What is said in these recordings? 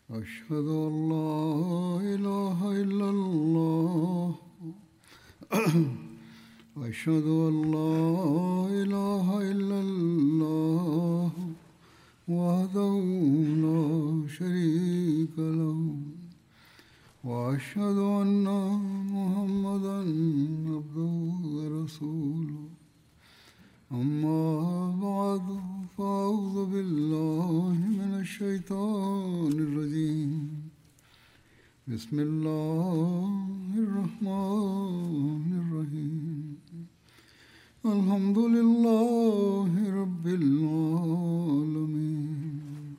أشهد أن لا إله إلا الله أشهد أن لا إله إلا الله وحده لا شريك له وأشهد أن محمدا عبده ورسوله أما بعد فأعوذ بالله من الشيطان الرجيم بسم الله الرحمن الرحيم الحمد لله رب العالمين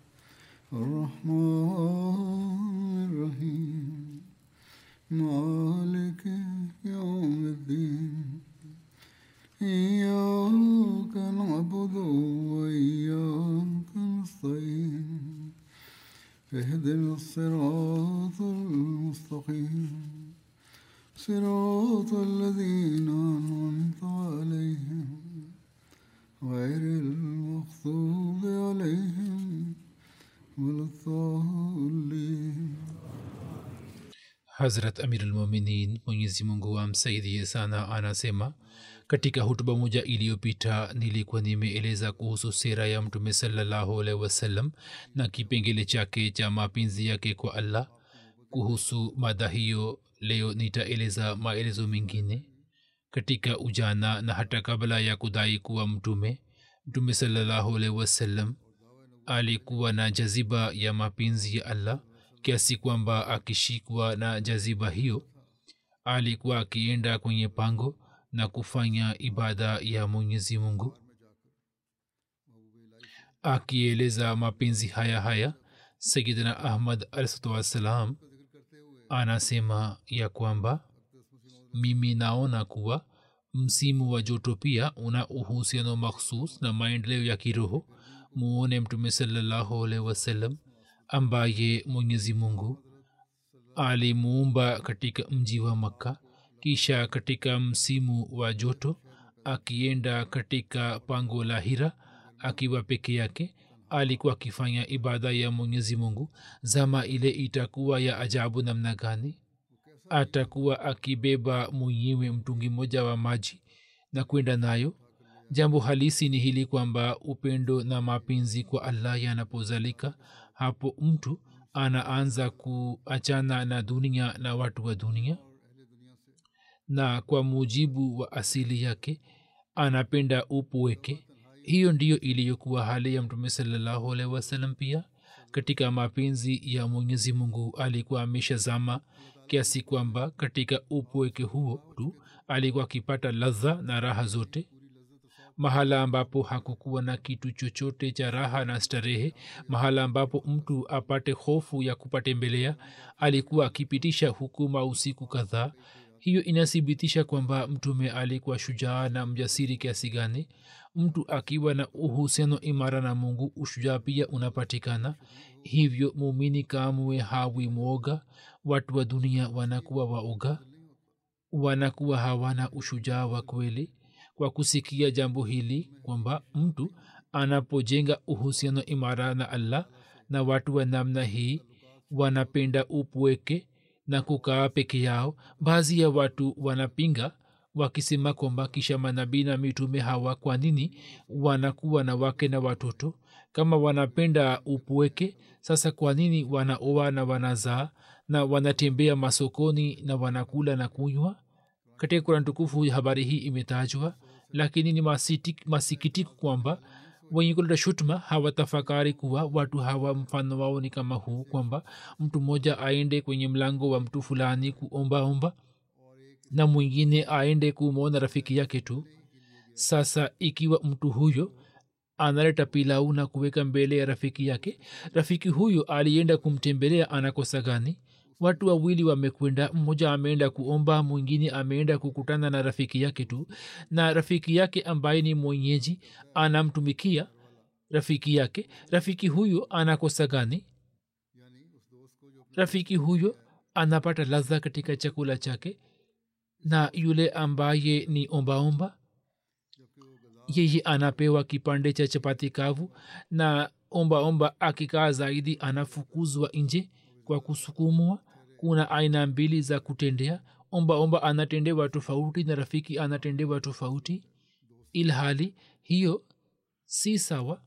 الرحمن الرحيم مالك يوم الدين إياك نعبد وإياك نستعين اهدنا الصراط المستقيم صراط الذين أنعمت عليهم غير المغضوب عليهم ولا الضالين hazrat amirulmuminin mwenyezi mungu amsaidie sana anasema katika hutuba moja iliyopita nilikuwa nimeeleza kuhusu sera ya mtume salallahu alaihi wasallam na kipengele chake cha mapenzi yake kwa allah kuhusu mada hiyo leo nitaeleza maelezo mengine katika ujana na hata kabla ya kudai kuwa mtume mtume salallahu alaihi wasallam alikuwa na jaziba ya mapenzi ya allah kiasi kwamba akishikwa na jaziba hiyo alikuwa akienda kwenye pango na kufanya ibada ya mwenyezi mungu akieleza mapenzi haya haya sayidina ahmad alsatuwassalam anasema ya kwamba mimi naona kuwa msimu wa joto pia una uhusiano makhsus na maendeleo ya kiroho muone mtume salallahu alaihi wasallam ambaye mwenyezi mungu alimuumba katika mji wa makka kisha katika msimu wa joto akienda katika pango la hira akiwa peke yake alikuwa akifanya ibada ya mwenyezi mungu zama ile itakuwa ya ajabu namna gani atakuwa akibeba mwenyewe mtungi mmoja wa maji na kwenda nayo jambo halisi ni hili kwamba upendo na mapenzi kwa allah yanapozalika hapo mtu anaanza kuachana na dunia na watu wa dunia na kwa mujibu wa asili yake anapenda upweke hiyo ndiyo iliyokuwa hali ya mtume salallahu alaihi wasallam pia katika mapenzi ya mwenyezi mungu alikuwa ameshazama kiasi kwamba katika upweke huo tu alikuwa akipata ladha na raha zote mahala ambapo hakukuwa na kitu chochote cha raha na starehe mahala ambapo mtu apate hofu ya kupatembelea alikuwa akipitisha hukuma usiku kadhaa hiyo inathibitisha kwamba mtume alikuwa shujaa na mjasiri kiasi gani mtu akiwa na uhusiano imara na mungu ushujaa pia unapatikana hivyo muumini kamwe hawi mwoga watu wa dunia wanakuwa waoga wanakuwa hawana ushujaa wa kweli kwa kusikia jambo hili kwamba mtu anapojenga uhusiano imara na allah na watu wa namna hii wanapenda upweke na kukaa peke yao baadhi ya watu wanapinga wakisema kwamba kisha manabii na mitume hawa kwa nini wanakuwa na wake na watoto kama wanapenda upweke sasa kwa nini wanaoa na wanazaa na wanatembea masokoni na wanakula na kunywa katika kurani tukufu habari hii imetajwa lakini ni masikitiko kwamba wenye kuleta shutuma hawatafakari kuwa watu hawa mfano wao ni kama huu kwamba mtu mmoja aende kwenye mlango wa mtu fulani kuombaomba na mwingine aende kumwona rafiki yake tu sasa ikiwa mtu huyo analeta pilau na kuweka mbele ya rafiki yake rafiki huyo alienda kumtembelea anakosa gani watu wawili wamekwenda mmoja ameenda kuomba mwingine ameenda kukutana na rafiki yake tu na rafiki yake ambaye ni mwenyeji anamtumikia rafiki yake rafiki huyo anakosa gani rafiki huyo anapata ladha katika chakula chake na yule ambaye ni ombaomba yeye anapewa kipande cha chapati kavu na ombaomba akikaa zaidi anafukuzwa nje kwa kusukumwa kuna aina mbili za kutendea omba omba anatendewa tofauti na rafiki anatendewa tofauti ilhali hiyo si sawa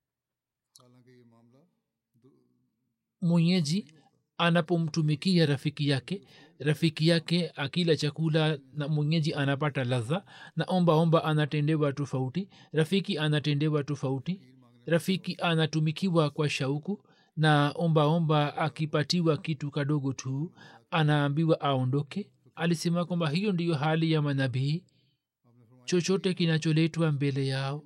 mwenyeji anapomtumikia rafiki yake rafiki yake akila chakula na mwenyeji anapata ladha na omba omba anatendewa tofauti rafiki anatendewa tofauti rafiki anatumikiwa kwa shauku na omba omba akipatiwa kitu kadogo tu anaambiwa aondoke alisema kwamba hiyo ndiyo hali ya manabii chochote kinacholetwa mbele yao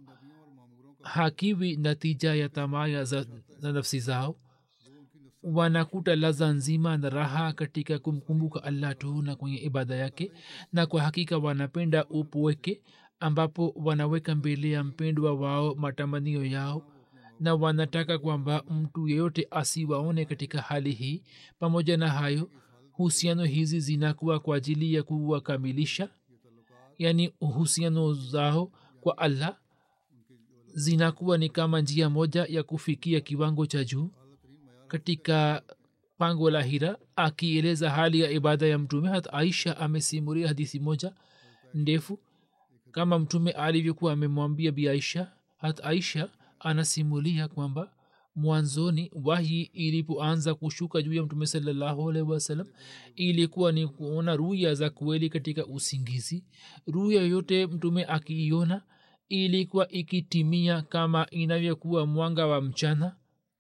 hakiwi natija ya tamaa za, za nafsi zao wanakuta laza nzima na raha katika kumkumbuka allah tu na kwenye ibada yake na kwa hakika wanapenda upweke ambapo wanaweka mbele ya mpendwa wao matamanio yao na wanataka kwamba mtu yeyote asiwaone katika hali hii pamoja na hayo husiano hizi zinakuwa kwa ajili ya kuwakamilisha yaani uhusiano zao kwa allah zinakuwa ni kama njia moja ya kufikia kiwango cha juu katika pango la hira akieleza hali ya ibada ya mtume hata aisha amesimuria hadithi moja ndefu kama mtume alivyokuwa amemwambia bi aisha hata aisha anasimulia kwamba mwanzoni wahi ilipoanza kushuka juu ya mtume salallahu alaihi wasallam ilikuwa ni kuona ruya za kweli katika usingizi ruya yote mtume akiiona ilikuwa ikitimia kama inavyokuwa mwanga wa mchana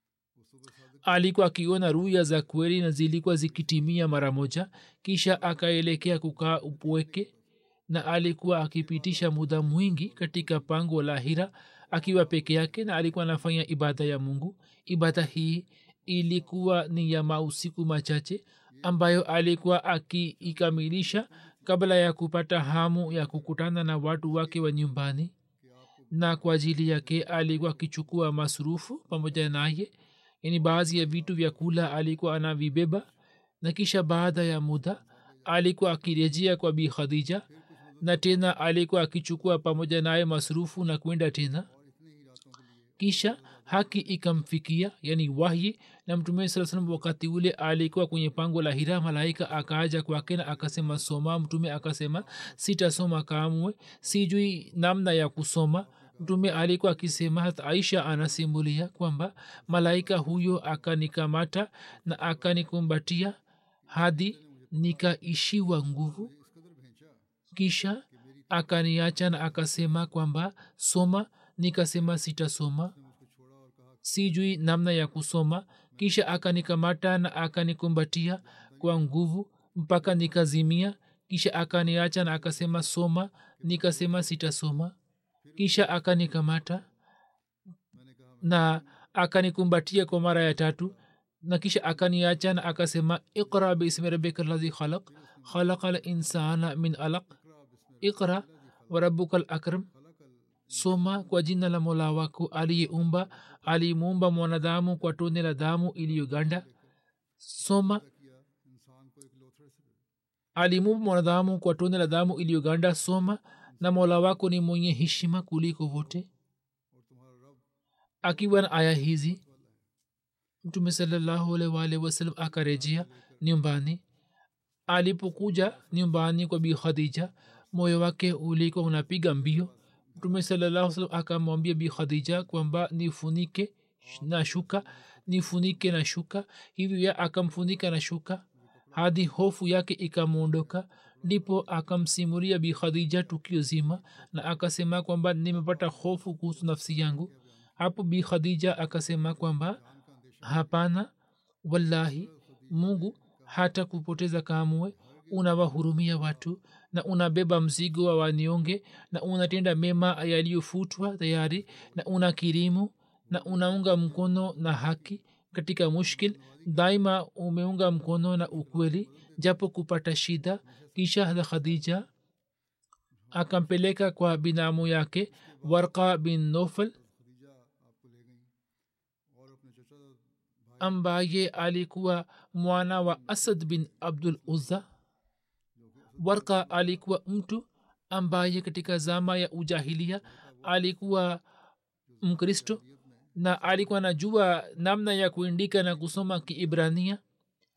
alikuwa akiona ruya za kweli na zilikuwa zikitimia mara moja kisha akaelekea kukaa upweke na alikuwa akipitisha muda mwingi katika pango la hira akiwa peke yake na alikuwa anafanya ibada ya mungu ibada hii ilikuwa ni ya mausiku machache ambayo alikuwa akiikamilisha kabla ya kupata hamu ya kukutana na watu wake wa nyumbani na kwa ajili yake alikuwa akichukua masurufu pamoja naye yani baadhi ya vitu vya kula alikuwa anavibeba na kisha baada ya muda alikuwa akirejea kwa bi khadija na tena alikuwa akichukua pamoja naye masurufu na kwenda tena kisha haki ikamfikia yani wahyi na mtume saa salam wakati ule alikuwa kwenye pango la hira malaika akaaja kwake na akasema soma mtume akasema sitasoma kamwe sijui namna ya kusoma mtume alikuwa akisema hata aisha anasimulia kwamba malaika huyo akanikamata na akanikumbatia hadi nikaishiwa nguvu kisha akaniacha na akasema kwamba soma nikasema sitasoma sijui namna ya kusoma kisha akanikamata na akanikumbatia kwa nguvu mpaka nikazimia kisha akaniacha na akasema soma nikasema sitasoma kisha akanikamata na akanikumbatia kwa mara ya tatu na kisha akaniacha na akasema iqra bismi rabbika ladhi khalaq khalaqa linsana min alaq iqra warabuka lakram soma kwa jina la mola wako aliyeumba alimuumba mwanadamu kwa tone la damu iliyoganda soma alimuumba mwanadamu kwa tone la damu iliyoganda soma na mola wako ni mwenye heshima kuliko wote akiwa na aya hizi mtume salallahu alaihi waalihi wasallam akarejea nyumbani alipokuja nyumbani kwa bi khadija moyo wake ulikuwa unapiga mbio mtume salallahu salam akamwambia bi khadija kwamba nifunike na shuka nifunike na shuka hivyo akamfunika na shuka hadi hofu yake ikamwondoka ndipo akamsimulia bi khadija tukio zima na akasema kwamba nimepata hofu kuhusu nafsi yangu hapo bi khadija akasema kwamba hapana wallahi mungu hata kupoteza kamwe unawahurumia watu na unabeba mzigo wa wanyonge na unatenda mema yaliyofutwa tayari na una kirimu na unaunga mkono na haki katika mushkil daima umeunga mkono na ukweli japo kupata shida kisha hada khadija akampeleka kwa binamu yake warqa bin nofal ambaye alikuwa mwana wa asad bin abdul uzza warka alikuwa mtu ambaye katika zama ya ujahilia alikuwa mkristo na alikuwa najua namna ya kuindika na kusoma kiibrania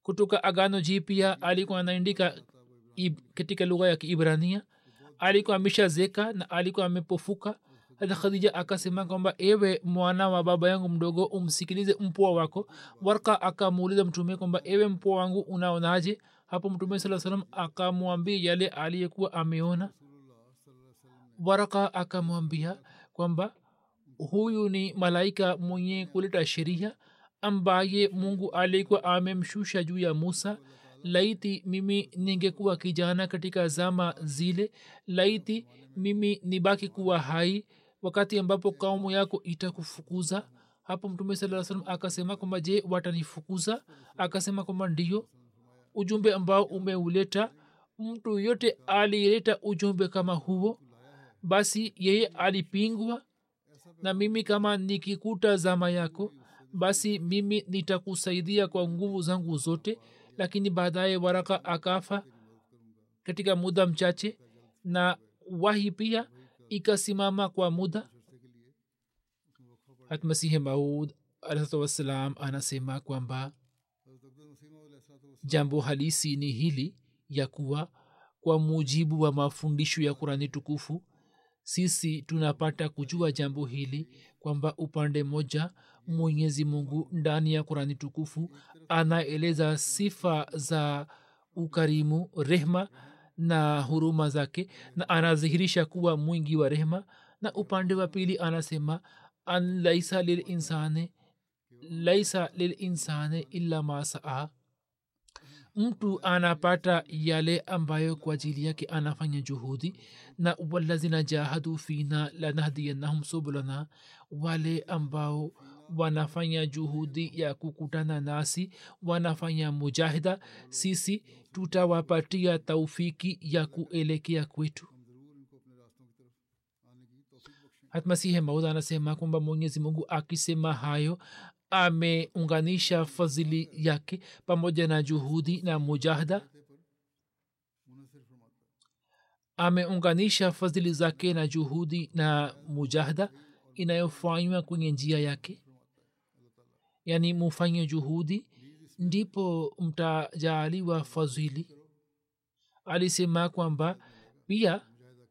kutoka agano jipya alikuwa anaandika ib- katika lugha ya kiibrania alikuwa ameshazeka na alikuwa amepofuka hata khadija akasema kwamba ewe mwana wa baba yangu mdogo umsikilize mpwa wako warka akamuuliza mtume kwamba ewe mpwa wangu unaonaje hapo mtume saa salam akamwambia yale aliyekuwa ameona waraka akamwambia kwamba huyu ni malaika mwenye kuleta sheria ambaye mungu alikuwa amemshusha juu ya musa laiti mimi ningekuwa kijana katika zama zile laiti mimi nibaki kuwa hai wakati ambapo kaumu yako itakufukuza hapo mtume saa salam akasema kwamba je watanifukuza akasema kwamba ndio ujumbe ambao umeuleta mtu yote alileta ujumbe kama huo basi yeye alipingwa na mimi kama nikikuta zama yako basi mimi nitakusaidia kwa nguvu zangu zote lakini baadaye waraka akafa katika muda mchache na wahi pia ikasimama kwa muda hatmasihi maud alahsatu wassalam anasema kwamba jambo halisi ni hili ya kuwa kwa mujibu wa mafundisho ya kurani tukufu sisi tunapata kujua jambo hili kwamba upande moja mwenyezi mungu ndani ya kurani tukufu anaeleza sifa za ukarimu rehma na huruma zake na anadhihirisha kuwa mwingi wa rehma na upande wa pili anasema an laisa lilinsani laisa lilinsani illa ma saa mtu anapata yale ambayo kwa ajili yake anafanya juhudi na walazina jahadu fina lanahdiyannahum subulana wale ambao wanafanya juhudi ya kukutana nasi wanafanya mujahida sisi tutawapatia taufiki ya kuelekea kwetu hatmasihe maud anasema kwamba mwenyezi mungu akisema hayo ameunganisha fadhili yake pamoja na juhudi na mujahada ameunganisha fadhili zake na juhudi na mujahada inayofanywa kwenye njia yake yaani mufanye juhudi ndipo mtajaaliwa fadhili alisema kwamba pia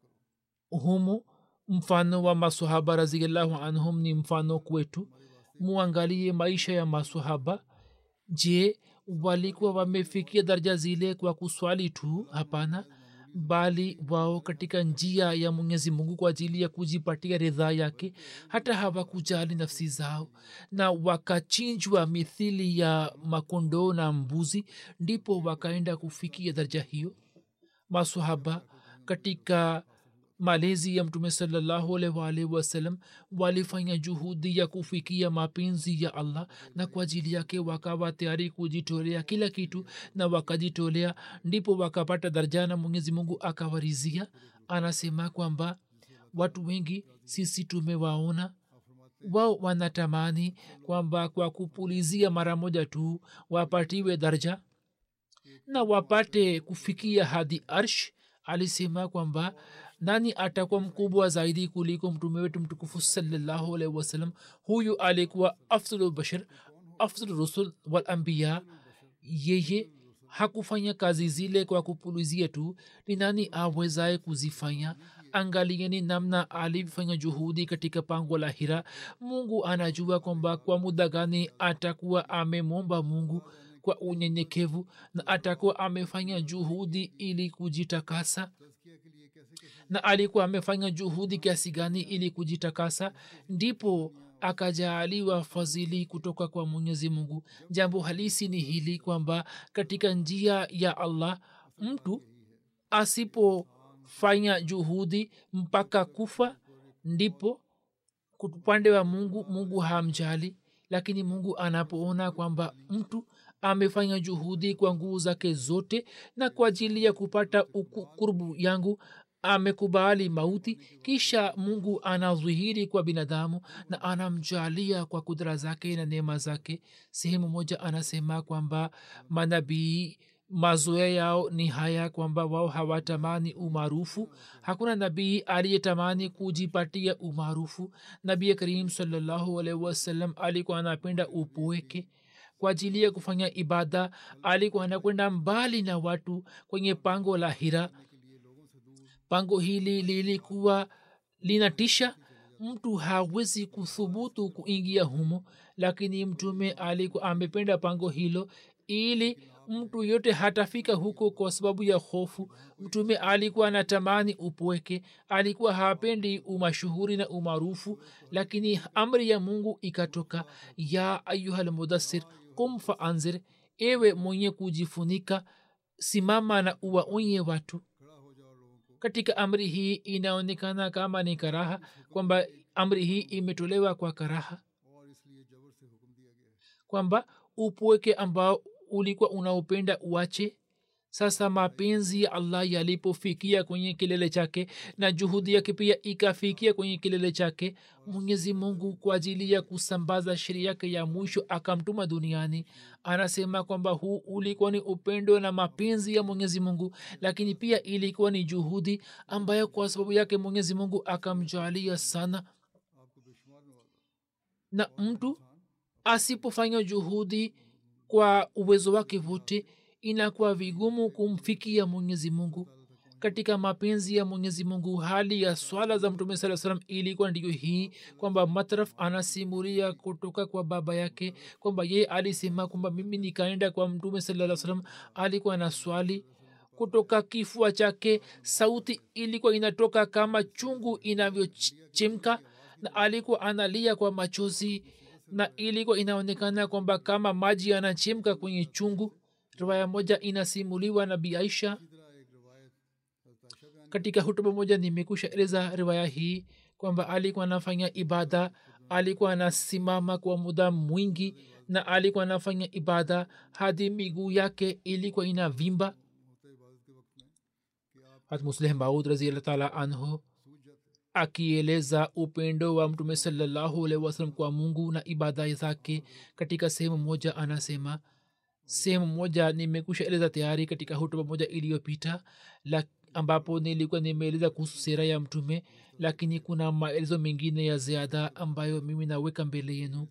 humu mfano wa masahaba raziallahu anhum ni mfano kwetu muangalie maisha ya masahaba je walikuwa wamefikia daraja zile kwa kuswali tu hapana bali wao katika njia ya mwenyezi mungu kwa ajili ya kujipatia ridhaa yake hata hawakujali nafsi zao na wakachinjwa mithili ya makondoo na mbuzi ndipo wakaenda kufikia daraja hiyo masahaba katika malezi ya mtume salallahu alwalhi wasalam walifanya juhudi ya kufikia mapenzi ya allah na kwa ajili yake wakawa tayari kujitolea kila kitu na wakajitolea ndipo wakapata daraja na mwenyezi mungu akawarizia anasema kwamba watu wengi sisi tumewaona wao wanatamani kwamba kwa kupulizia mara moja tu wapatiwe daraja na wapate kufikia hadi arsh alisema kwamba nani atakuwa mkubwa zaidi kuliko mtume wetu mtukufu salallahu alaihi wasallam huyu alikuwa afdulu bashar afdulu rusul walambiya yeye hakufanya kazi zile kwa kupulizia tu ni nani awezaye kuzifanya angalieni namna alivyofanya juhudi katika pango la hira mungu anajua kwamba kwa muda gani atakuwa amemwomba mungu kwa unyenyekevu na atakuwa amefanya juhudi ili kujitakasa na alikuwa amefanya juhudi kiasi gani ili kujitakasa ndipo akajaaliwa fadhili kutoka kwa mwenyezi mungu jambo halisi ni hili kwamba katika njia ya allah mtu asipofanya juhudi mpaka kufa ndipo upande wa mungu mungu hamjali lakini mungu anapoona kwamba mtu amefanya juhudi kwa nguvu zake zote na kwa ajili ya kupata kurbu yangu amekubali mauti kisha mungu anadhihiri kwa binadamu na anamjalia kwa kudra zake na neema zake sehemu moja anasema kwamba manabii mazoea yao ni haya kwamba wao hawatamani umaarufu hakuna nabii aliyetamani kujipatia umaarufu nabii karim salallahu alaihi wasallam alikuwa anapenda upweke kwa ajili ya kufanya ibada alikuwa anakwenda mbali na watu kwenye pango la hira pango hili lilikuwa linatisha mtu hawezi kuthubutu kuingia humo lakini mtume alikuwa amependa pango hilo ili mtu yote hatafika huko kwa sababu ya hofu mtume alikuwa anatamani upweke alikuwa hapendi umashuhuri na umaarufu lakini amri ya mungu ikatoka ya ayuhalmudassir kum faanzir ewe mwenye kujifunika simama na uwaonye watu katika amri hii inaonekana kama ni karaha kwamba amri hii imetolewa kwa karaha kwamba upweke ambao ulikuwa unaupenda uache sasa mapenzi ya allah yalipofikia kwenye kilele chake na juhudi yake pia ikafikia kwenye kilele chake mwenyezi mungu kwa ajili ya kusambaza sheria yake ya mwisho akamtuma duniani anasema kwamba huu ulikuwa ni upendo na mapenzi ya mwenyezi mungu lakini pia ilikuwa ni juhudi ambayo kwa sababu yake mwenyezi mungu akamjalia sana na mtu asipofanya juhudi kwa uwezo wake wote inakuwa vigumu kumfikia mwenyezi mungu katika mapenzi ya mwenyezi mungu hali ya swala za mtume saa salam ilikuwa ndiyo hii kwamba matraf anasimuria kutoka kwa baba yake kwamba ye alisema kwamba mimi nikaenda kwa mtume saa salam alikuwa na swali kutoka kifua chake sauti ilikuwa inatoka kama chungu inavyochemka na alikuwa analia kwa machozi na ilikuwa inaonekana kwamba kama maji yanachemka kwenye chungu riwaya moja inasimuliwa na bi aisha katika hutuba moja nimekusha eleza riwaya hii kwamba alikuwa anafanya ibada alikuwa anasimama kwa muda mwingi na alikuwa anafanya ibada hadi miguu yake ilikuwa inavimba hat musleh maud raziallah taala anhu akieleza upendo wa mtume salallahu alaihi wasallam kwa mungu na ibada zake katika sehemu moja anasema sehemu moja nimekusha eleza tayari katika hutuba moja iliyopita ambapo nilikuwa nimeeleza kuhusu sera ya mtume lakini kuna maelezo mengine ya ziada ambayo mimi naweka mbele yenu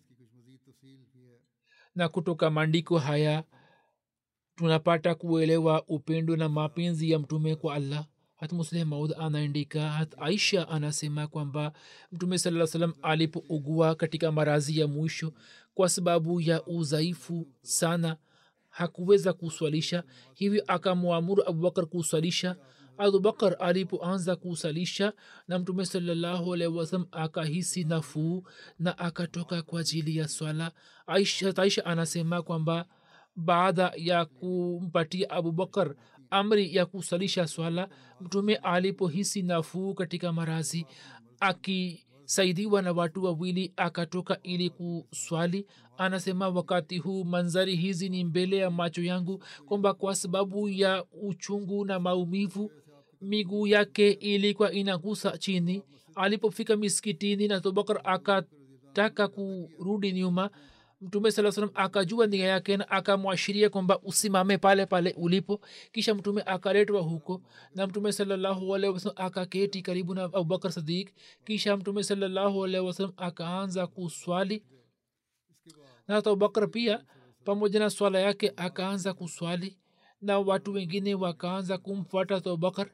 na kutoka maandiko haya tunapata kuelewa upendo na mapenzi ya mtume kwa allah hat musleh maud anaandika hat aisha anasema kwamba mtume saa salam alipougua katika marazi ya mwisho kwa sababu ya udhaifu sana hakuweza kuswalisha hivyo akamwamuru abubakar kuswalisha abubakar alipoanza kusalisha na mtume salallahu alaihi wasalam akahisi nafuu na akatoka kwa ajili ya swala aisha, aisha anasema kwamba baada ya kumpatia abubakar amri ya kusalisha swala mtume alipohisi nafuu katika marazi akisaidiwa na watu wawili akatoka ili kuswali anasema wakati huu manzari hizi ni mbele ya macho yangu kwamba kwa sababu ya uchungu na maumivu miguu yake ilikuwa inagusa chini alipofika miskitini na abubakar akataka kurudi nyuma mtume saa salam akajua nia yake na akamwashiria kwamba usimame pale pale ulipo kisha mtume akaletwa huko na mtume salallahu alaihi wasalam akaketi karibu na abubakar sadik kisha mtume salallahu alaihi wasalam akaanza kuswali na hata abubakar pia pamoja na swala yake akaanza kuswali na watu wengine wakaanza kumfuata abubakar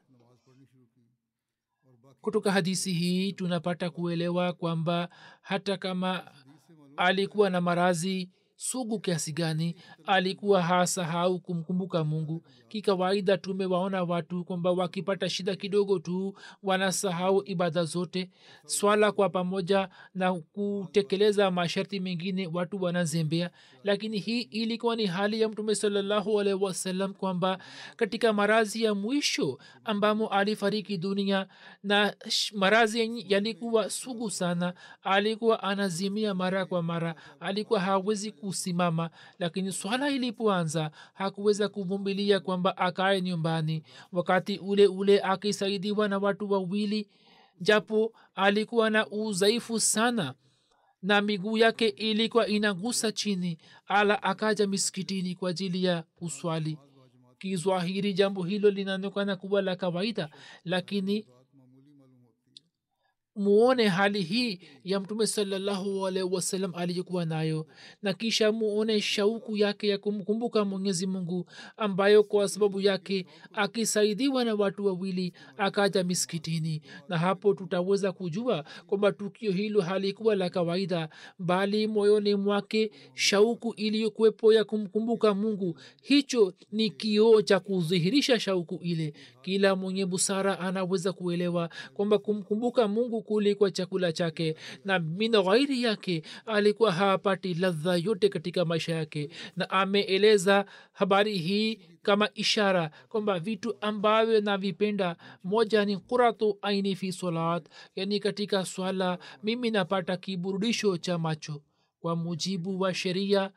kutoka hadisi hii tunapata kuelewa kwamba hata kama alikuwa na marazi sugu kiasi gani alikuwa hasahau kumkumbuka mungu kikawaida tumewaona watu kwamba wakipata shida kidogo tu wanasahau ibada zote swala kwa pamoja na kutekeleza masharti mengine watu wanazembea lakini hii ilikuwa ni hali ya mtume salallahu alaihi wasallam kwamba katika marazi ya mwisho ambamo alifariki dunia na marazi yalikuwa sugu sana alikuwa anazimia mara kwa mara alikuwa hawezi kusimama lakini swala ilipoanza hakuweza kuvumilia kwamba akae nyumbani wakati ule ule akisaidiwa na watu wawili japo alikuwa na udhaifu sana na miguu yake ilikuwa inagusa chini ala akaja miskitini kwa ajili ya kuswali kizwahiri jambo hilo linaonekana kuwa la kawaida lakini muone hali hii ya mtume salallahu alaihi wasallam aliyokuwa nayo na kisha muone shauku yake ya kumkumbuka mwenyezi mungu ambayo kwa sababu yake akisaidiwa na watu wawili akaja miskitini na hapo tutaweza kujua kwamba tukio hilo halikuwa la kawaida bali moyoni mwake shauku iliyokuwepo ya kumkumbuka mungu hicho ni kioo cha kudhihirisha shauku ile kila mwenye busara anaweza kuelewa kwamba kumkumbuka mungu kulikwa chakula chake na min ghairi yake alikuwa hapati ladha yote katika maisha yake na ameeleza habari hii kama ishara kwamba vitu ambavyo navipenda moja ni kuratu aini fi salat yani katika swala mimi napata kiburudisho cha macho kwa mujibu wa sheria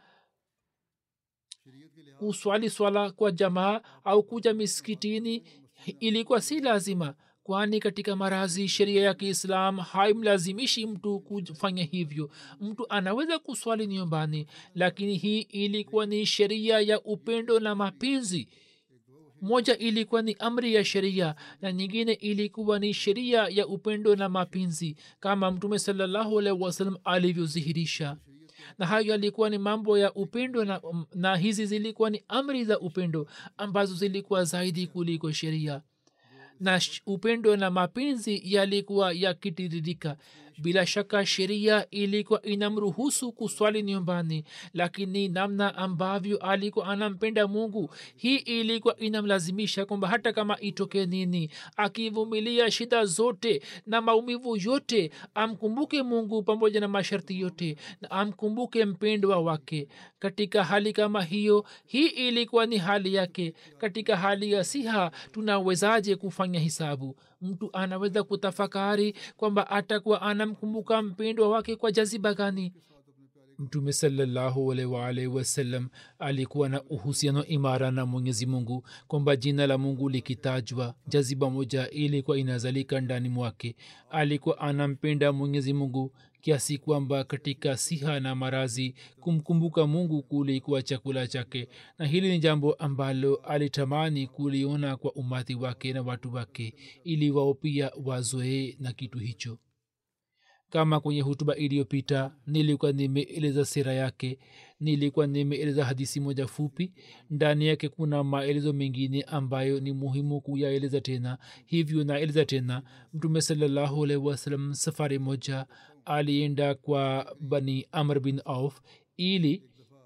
kuswali swala kwa jamaa au kuja miskitini ilikuwa si lazima kwani katika marazi sheria ya kiislam haimlazimishi mtu kufanya hivyo mtu anaweza kuswali nyumbani lakini hii ilikuwa ni sheria ya upendo na mapenzi moja ilikuwa ni amri ya sheria na nyingine ilikuwa ni sheria ya upendo na mapenzi kama mtume salallahu alaihi wasallam alivyodhihirisha na hayo yalikuwa ni mambo ya upendo na, na hizi zilikuwa ni amri za upendo ambazo zilikuwa zaidi kuliko sheria na upendo na mapenzi yalikuwa yakitiririka bila shaka sheria ilikuwa inamruhusu kuswali nyumbani lakini namna ambavyo alikuwa anampenda mungu hii ilikuwa inamlazimisha kwamba hata kama itoke nini akivumilia shida zote na maumivu yote amkumbuke mungu pamoja na masharti yote na amkumbuke mpendwa wake katika hali kama hiyo hii ilikuwa ni hali yake katika hali ya siha tunawezaje kufanya hisabu mtu anaweza kutafakari kwamba atakuwa anamkumbuka mpendwa wake kwa jaziba gani mtume salllahualwalhi wasallam alikuwa na uhusiano imara na mwenyezi mungu kwamba jina la mungu likitajwa jaziba moja ilikuwa inazalika ndani mwake alikuwa anampenda mwenyezi mungu kiasi kwamba katika siha na marazi kumkumbuka mungu kulikuwa chakula chake na hili ni jambo ambalo alitamani kuliona kwa umati wake na watu wake ili wao pia wazoee na kitu hicho kama kwenye hutuba iliyopita nilikuwa nimeeleza sera yake nilikuwa nimeeleza hadisi moja fupi ndani yake kuna maelezo mengine ambayo ni muhimu kuyaeleza tena hivyo naeleza tena mtume salallahu alaihi wasallam safari moja alienda kwa bani amr bin auf ili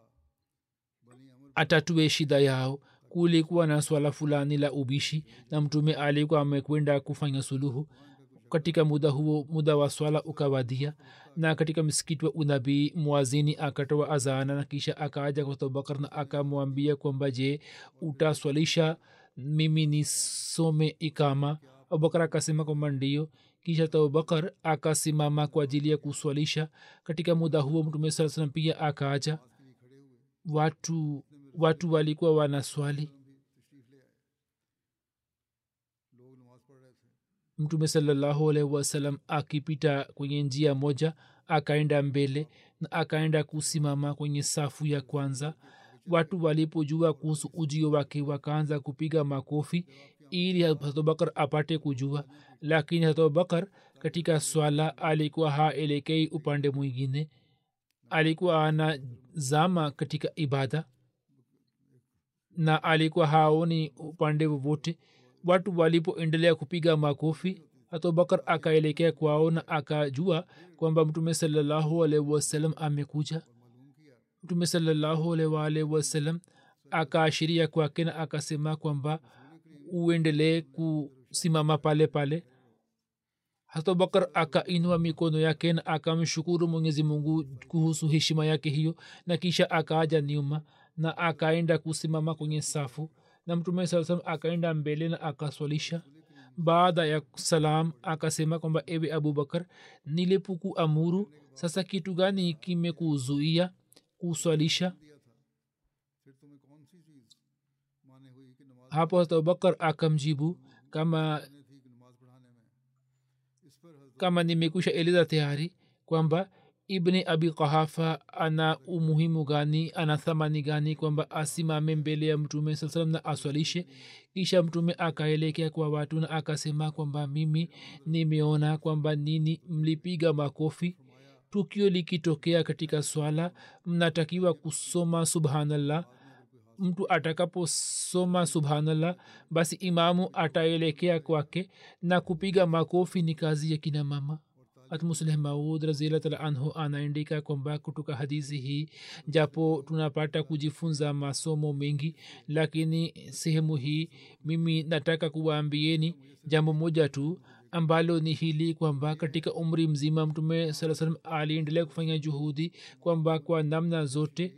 atatue shida yao kulikuwa na swala fulani la ubishi na mtume alikuwa amekwenda kufanya suluhu katika muda huo muda wa swala ukawadia na katika msikiti wa unabii mwazini akatoa azana na kisha akaaja kwa abubakar na akamwambia kwamba je utaswalisha mimi nisome ikama abubakar akasema kwamba ndio kisha abubakar akasimama kwa ajili ya kuswalisha katika muda huo mtume saa salam pia akaaja watu watu walikuwa wanaswali mtume salallahu alaihi wasalam akipita kwenye njia moja akaenda mbele na akaenda kusimama kwenye safu ya kwanza watu walipojua kuhusu ujio wake wakaanza kupiga makofi ili abubakar apate kujua lakini abubakar katika swala alikuwa haelekei upande mwingine alikuwa anazama katika ibada na alikuwa haoni upande wowote watu walipoendelea kupiga makofi abubakar akaelekea kwao na akajua kwamba mtume salallahu alaihi wasallam amekuja mtume salallahu alaihi wasallam akaashiria kwake na akasema kwamba uendelee kusimama pale pale abubakar akainua mikono yake na akamshukuru mwenyezi mungu kuhusu heshima yake hiyo na kisha akaaja nyuma na akaenda kusimama kwenye safu na mtume saa salam akaenda mbele na akaswalisha baada ya salam akasema kwamba ewe abubakar nilipuku amuru sasa kitu gani kimekuzuia kuswalisha hapo abubakar akamjibu kama kama nimekusha eleza tayari kwamba ibni abi qahafa ana umuhimu gani ana thamani gani kwamba asimame mbele ya mtume saa salam na aswalishe kisha mtume akaelekea kwa watu na akasema kwamba mimi nimeona kwamba nini mlipiga makofi tukio likitokea katika swala mnatakiwa kusoma subhanallah mtu atakaposoma subhanallah basi imamu ataelekea kwake na kupiga makofi ni kazi ya kina mama hatmusleh maud razilatala anhu anaandika kwamba kutoka hadithi hii japo tunapata kujifunza masomo mengi lakini sehemu hii mimi nataka kuwaambieni jambo moja tu ambalo ni hili kwamba katika umri mzima mtume saa salam aliendelea kufanya juhudi kwamba kwa namna zote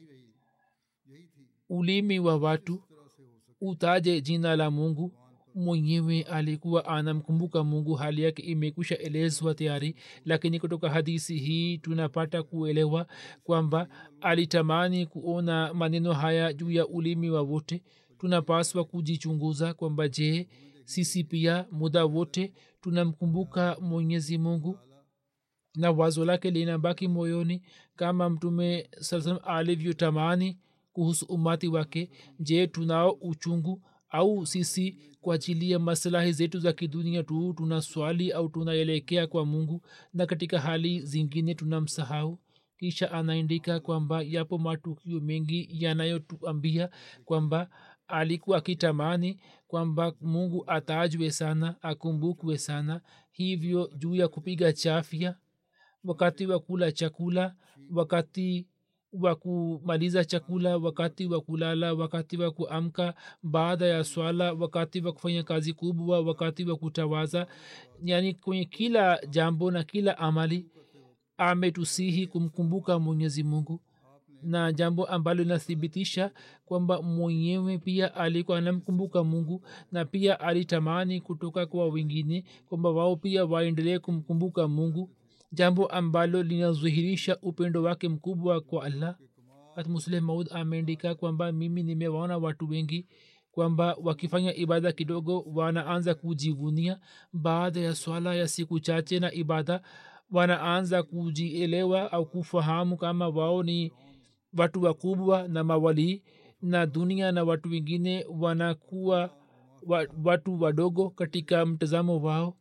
ulimi wa watu utaje jina la mungu mwenyewe alikuwa anamkumbuka mungu hali yake imekwisha elezwa tayari lakini kutoka hadisi hii tunapata kuelewa kwamba alitamani kuona maneno haya juu ya ulimi wa wote tunapaswa kujichunguza kwamba je sisi pia muda wote tunamkumbuka mwenyezi mungu na wazo lake linabaki moyoni kama mtume saa salam alivyotamani kuhusu umati wake je tunao uchungu au sisi kwa ajili ya maslahi zetu za kidunia tu tuna swali au tunaelekea kwa mungu na katika hali zingine tunamsahau kisha anaandika kwamba yapo matukio mengi yanayotuambia kwamba alikuwa akitamani kwamba mungu atajwe sana akumbukwe sana hivyo juu ya kupiga chafya wakati wa kula chakula wakati wa kumaliza chakula wakati wa kulala wakati wa kuamka baada ya swala wakati wa kufanya kazi kubwa wakati wa kutawaza yani kwenye kila jambo na kila amali ametusihi kumkumbuka mwenyezi mungu na jambo ambalo linathibitisha kwamba mwenyewe pia alikuwa anamkumbuka mungu na pia alitamani kutoka kwa wengine kwamba wao pia waendelee kumkumbuka mungu jambo ambalo linadhihirisha upendo wake mkubwa kwa allah hatmusleh maud ameandika kwamba mimi nimewaona watu wengi kwamba wakifanya ibada kidogo wanaanza kujivunia baada ya swala ya siku chache na ibada wanaanza kujielewa au kufahamu kama wao ni watu wakubwa na mawalii na dunia na watu wengine wanakuwa watu wadogo katika mtazamo wao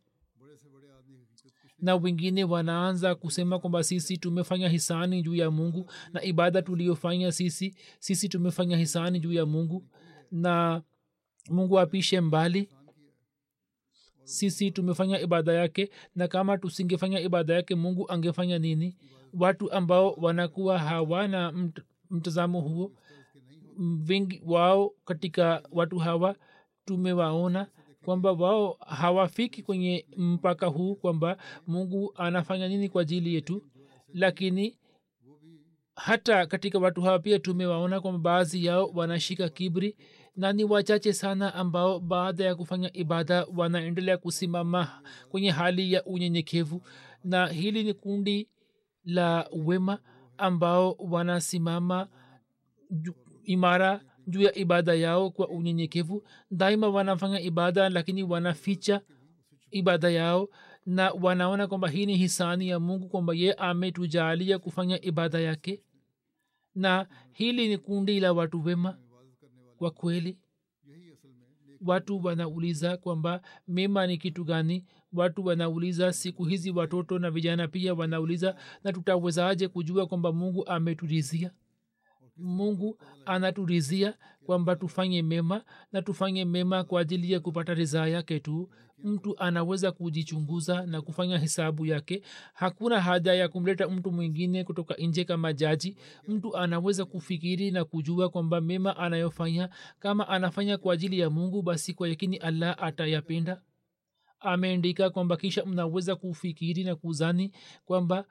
na wengine wanaanza kusema kwamba sisi tumefanya hisani juu ya mungu na ibada tuliyofanya sisi sisi tumefanya hisani juu ya mungu na mungu apishe mbali sisi tumefanya ibada yake na kama tusingefanya ibada yake mungu angefanya nini watu ambao wanakuwa hawana mt, mtazamo huo wengi wao katika watu hawa tumewaona kwamba wao hawafiki kwenye mpaka huu kwamba mungu anafanya nini kwa ajili yetu lakini hata katika watu hawa pia tumewaona kwamba baadhi yao wanashika kibri na ni wachache sana ambao baada ya kufanya ibada wanaendelea kusimama kwenye hali ya unyenyekevu na hili ni kundi la wema ambao wanasimama imara juu ya ibada yao kwa unyenyekevu daima wanafanya ibada lakini wanaficha ibada yao na wanaona kwamba hii ni hisani ya mungu kwamba ye ametujalia kufanya ibada yake na hili ni kundi la watu wema kwa kweli watu wanauliza kwamba mema ni kitu gani watu wanauliza siku hizi watoto na vijana pia wanauliza na tutawezaje kujua kwamba mungu ameturizia mungu anaturizia kwamba tufanye mema na tufanye mema kwa ajili ya kupata ridhaa yake tu mtu anaweza kujichunguza na kufanya hisabu yake hakuna haja ya kumleta mtu mwingine kutoka nje kama jaji mtu anaweza kufikiri na kujua kwamba mema anayofanya kama anafanya kwa ajili ya mungu basi kwa yakini allah atayapenda ameandika kwamba kisha mnaweza kufikiri na kuzani kwamba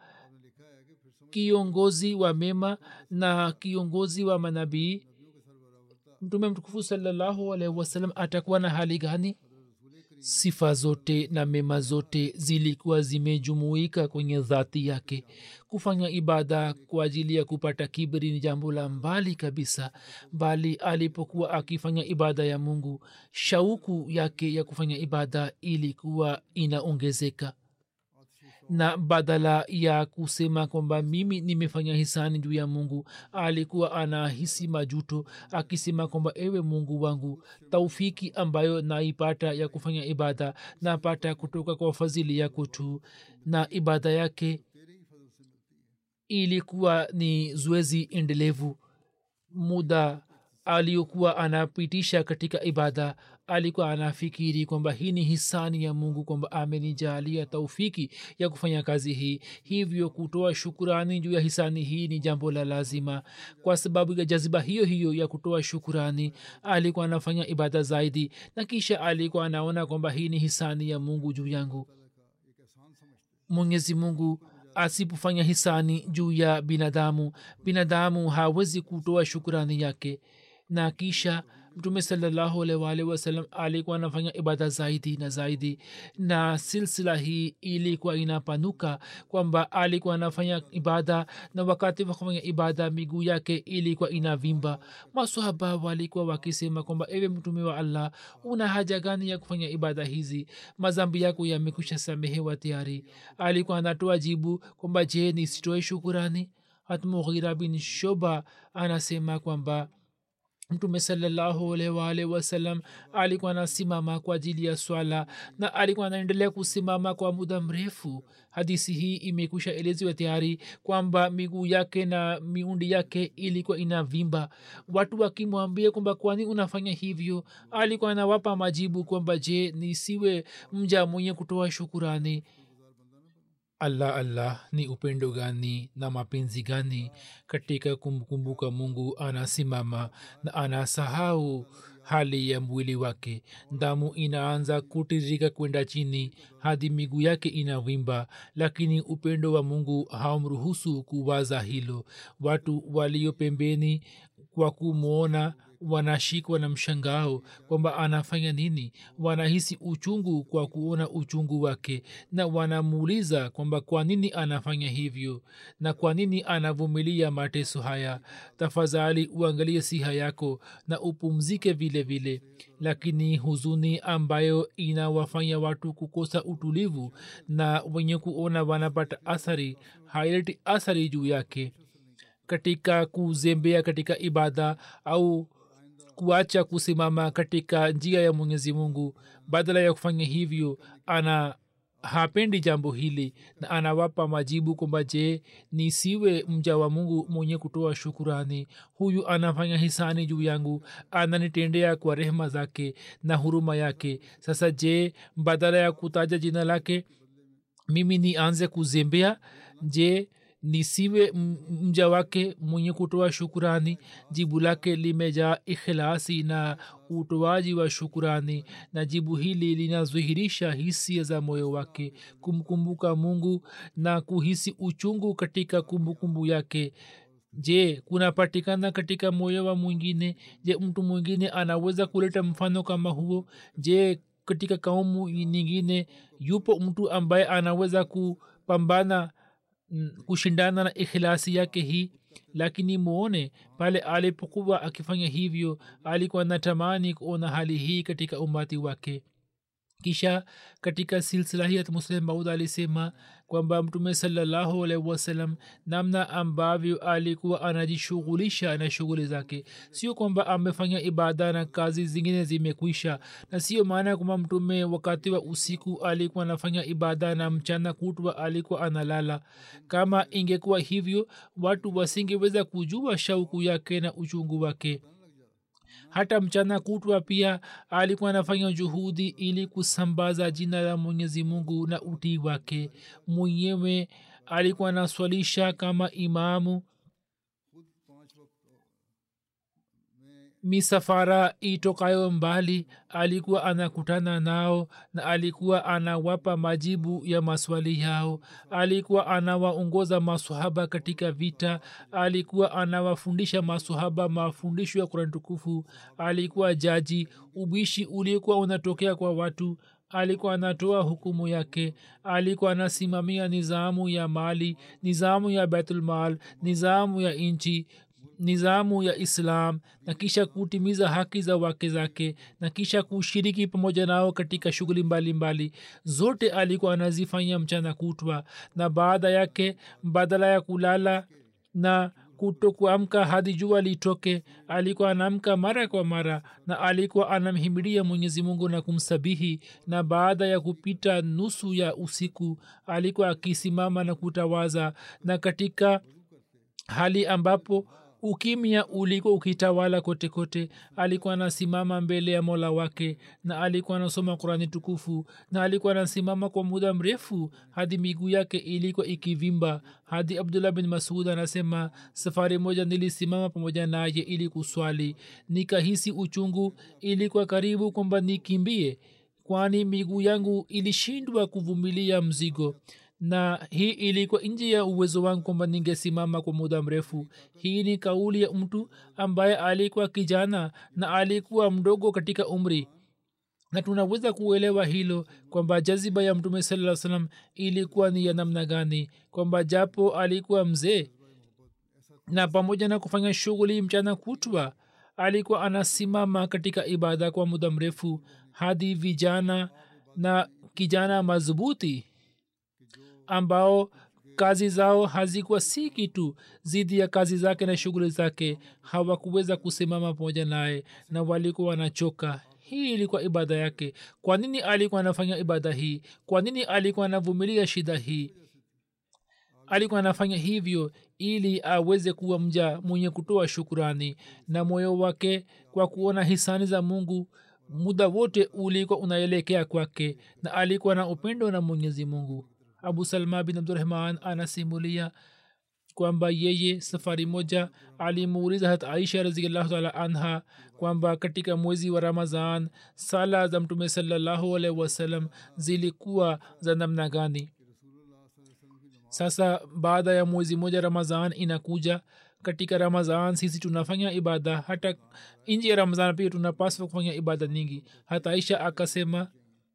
kiongozi wa mema na kiongozi wa manabii mtume mtukufu salallahu alaihi wasallam atakuwa na hali gani sifa zote na mema zote zilikuwa zimejumuika kwenye dhati yake kufanya ibada kwa ajili ya kupata kibri ni jambo la mbali kabisa bali alipokuwa akifanya ibada ya mungu shauku yake ya kufanya ibada ilikuwa inaongezeka na badala ya kusema kwamba mimi nimefanya hisani juu ya mungu alikuwa anahisi majuto akisema kwamba ewe mungu wangu taufiki ambayo naipata ya kufanya ibada napata kutoka kwa fadhili yako tu na ibada yake ilikuwa ni zoezi endelevu muda aliyokuwa anapitisha katika ibada alikuwa anafikiri kwamba hii ni hisani ya mungu kwamba amenijalia taufiki ya kufanya kazi hii hivyo kutoa shukurani juu ya hisani hii ni jambo la lazima kwa sababu ya jaziba hiyo hiyo ya kutoa shukurani alikuwa anafanya ibada zaidi na kisha alikuwa anaona kwamba hii ni hisani ya mungu juu yangu mwenyezi mungu asipofanya hisani juu ya binadamu binadamu hawezi kutoa shukurani yake na kisha mtume salallahu alwalhi wasalam alikuwa anafanya ibada zaidi na zaidi na silsila hii ilikuwa inapanuka kwamba alikuwa anafanya ibada na wakati wa kufanya ibada miguu yake ilikuwa inavimba masahaba walikuwa wakisema kwamba ewe mtume wa allah una haja gani ya kufanya ibada hizi mazambi yako yamekwisha samehewa tayari alikuwa anatoa jibu kwamba je nisitoe shukurani hatmughira bin shoba anasema kwamba mtume salallahu alwalh wasalam alikuwa anasimama kwa ajili ya swala na alikuwa anaendelea kusimama kwa muda mrefu hadisi hii imekwisha eleziwa tayari kwamba miguu yake na miundi yake ilikuwa inavimba watu wakimwambia kwamba kwani unafanya hivyo alikuwa anawapa majibu kwamba je nisiwe mja mwenye kutoa shukurani allah allah ni upendo gani na mapenzi gani katika kumkumbuka mungu anasimama na anasahau hali ya mwili wake damu inaanza kutiririka kwenda chini hadi miguu yake inavimba lakini upendo wa mungu haumruhusu kuwaza hilo watu walio pembeni kwa kumwona wanashikwa na mshangao kwamba anafanya nini wanahisi uchungu kwa kuona uchungu wake na wanamuuliza kwamba kwa nini anafanya hivyo na kwa nini anavumilia mateso haya tafadhali uangalie siha yako na upumzike vile vile lakini huzuni ambayo inawafanya watu kukosa utulivu na wenye kuona wanapata athari haileti athari juu yake katika kuzembea katika ibada au kuacha kusimama katika njia ya mwenyezi mungu badala ya kufanya hivyo ana hapendi jambo hili na anawapa majibu kwamba je nisiwe mja wa mungu mwenye kutoa shukurani huyu anafanya hisani juu yangu ananitendea kwa rehema zake na huruma yake sasa je badala ya kutaja jina lake mimi nianze kuzembea je nisiwe mja wake mwenye kutoa shukurani jibu lake limejaa ikhilasi na utoaji wa shukurani na jibu hili linadhihirisha hisia za moyo wake kumkumbuka mungu na kuhisi uchungu katika kumbukumbu yake je kunapatikana katika moyo wa mwingine je mtu mwingine anaweza kuleta mfano kama huo je katika kaumu nyingine yupo mtu ambaye anaweza kupambana kushindana na ikhilasi yake hii lakini muone pale alipokuwa akifanya hivyo alikuwa natamani kuona hali hii katika umati wake kisha katika silsila hii muslim maud alisema kwamba mtume salallahu alaihi wasallam namna ambavyo alikuwa anajishughulisha na shughuli zake sio kwamba amefanya ibada na kazi zingine zimekwisha na sio maana kwamba mtume wakati wa usiku alikuwa anafanya ibada na mchana kutwa alikuwa analala kama ingekuwa hivyo watu wasingeweza kujua shauku yake na uchungu wake hata mchana kutwa pia alikuwa anafanya juhudi ili kusambaza jina la mwenyezi mungu na utii wake mwenyewe alikuwa anaswalisha kama imamu misafara itokayo mbali alikuwa anakutana nao na alikuwa anawapa majibu ya maswali yao alikuwa anawaongoza masahaba katika vita alikuwa anawafundisha masahaba mafundisho ya kurani tukufu alikuwa jaji ubishi uliokuwa unatokea kwa watu alikuwa anatoa hukumu yake alikuwa anasimamia nizamu ya mali nizamu ya baitulmal nizamu ya nchi nizamu ya islam na kisha kutimiza haki za wake zake na kisha kushiriki pamoja nao katika shughuli mbalimbali zote alikuwa anazifanya mchana kutwa na baada yake badala ya kulala na kuto kuamka hadi jua litoke alikuwa anaamka mara kwa mara na alikuwa anamhimidia mwenyezi mungu na kumsabihi na baada ya kupita nusu ya usiku alikuwa akisimama na kutawaza na katika hali ambapo ukimya ulikuwa ukitawala kote kote alikuwa anasimama mbele ya mola wake na alikuwa anasoma qurani tukufu na alikuwa anasimama kwa muda mrefu hadi miguu yake ilikuwa ikivimba hadi abdullah bin masud anasema safari moja nilisimama pamoja naye ili kuswali nikahisi uchungu ilikuwa karibu kwamba nikimbie kwani miguu yangu ilishindwa kuvumilia mzigo na hii ilikuwa nje ya uwezo wangu kwamba ningesimama kwa muda mrefu hii ni kauli ya mtu ambaye alikuwa kijana na alikuwa mdogo katika umri na tunaweza kuelewa hilo kwamba jaziba ya mtume saa salam ilikuwa ni ya namna gani kwamba japo alikuwa mzee na pamoja na kufanya shughuli mchana kutwa alikuwa anasimama katika ibada kwa muda mrefu hadi vijana na kijana madhubuti ambao kazi zao hazikuwa si kitu zidi ya kazi zake na shughuli zake hawakuweza kusimama pamoja naye na walikuwa wanachoka hii ilikuwa ibada yake kwa nini alikuwa anafanya ibada hii kwa nini alikuwa anavumilia shida hii alikuwa anafanya hivyo ili aweze kuwa mja mwenye kutoa shukurani na moyo wake kwa kuona hisani za mungu muda wote ulikuwa unaelekea kwake na alikuwa na upendo na mwenyezi mungu abu salma bin abdurahman anasimulia kwamba yeye safari moja alimuuliza hat aisha raziallahu taala anha kwamba katika mwezi wa ramazan sala za mtume salallahu alaihi wasallam zilikuwa za namna gani sasa baada ya mwezi moja ramazan inakuja katika ramazan sisi tunafanya ibada hata nji ya ramazan pia tunapaswa kufanya ibada nyingi hata aisha akasema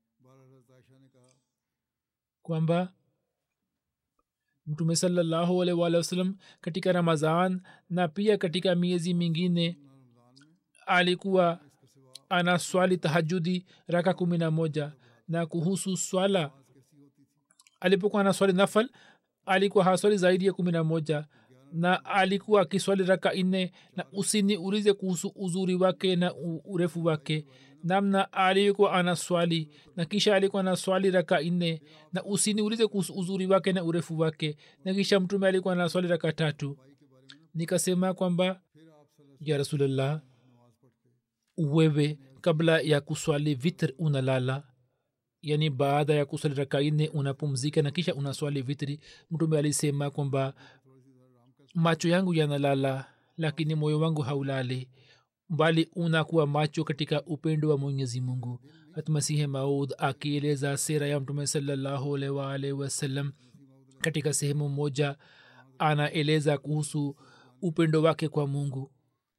kwamba mtume salallahu alaihi waalihi wasallam katika ramazan na pia katika miezi mingine alikuwa ana swali tahajudi raka kumi na moja na kuhusu swala alipokuwa na swali nafal alikuwa haswali zaidi ya kumi na moja na alikuwa akiswali raka nne na usiniulize kuhusu uzuri wake na urefu wake namna alikuwa ana swali na kisha alikuwa na swali raka nne na usiniulize kuhusu uzuri wake na urefu wake na kisha mtume alikuwa na swali raka tatu nikasema kwamba ya rasulllah wewe kabla ya kuswali vitr unalala yani baada ya kuswali raka nne unapumzika na kisha unaswali vitri mtume alisema kwamba macho yangu yanalala lakini moyo wangu haulali bali unakuwa macho katika upendo wa mwenyezi mungu hatmasihi maud akieleza sera ya mtume salallahu alaihi waalihi wasallam katika sehemu moja anaeleza kuhusu upendo wake kwa mungu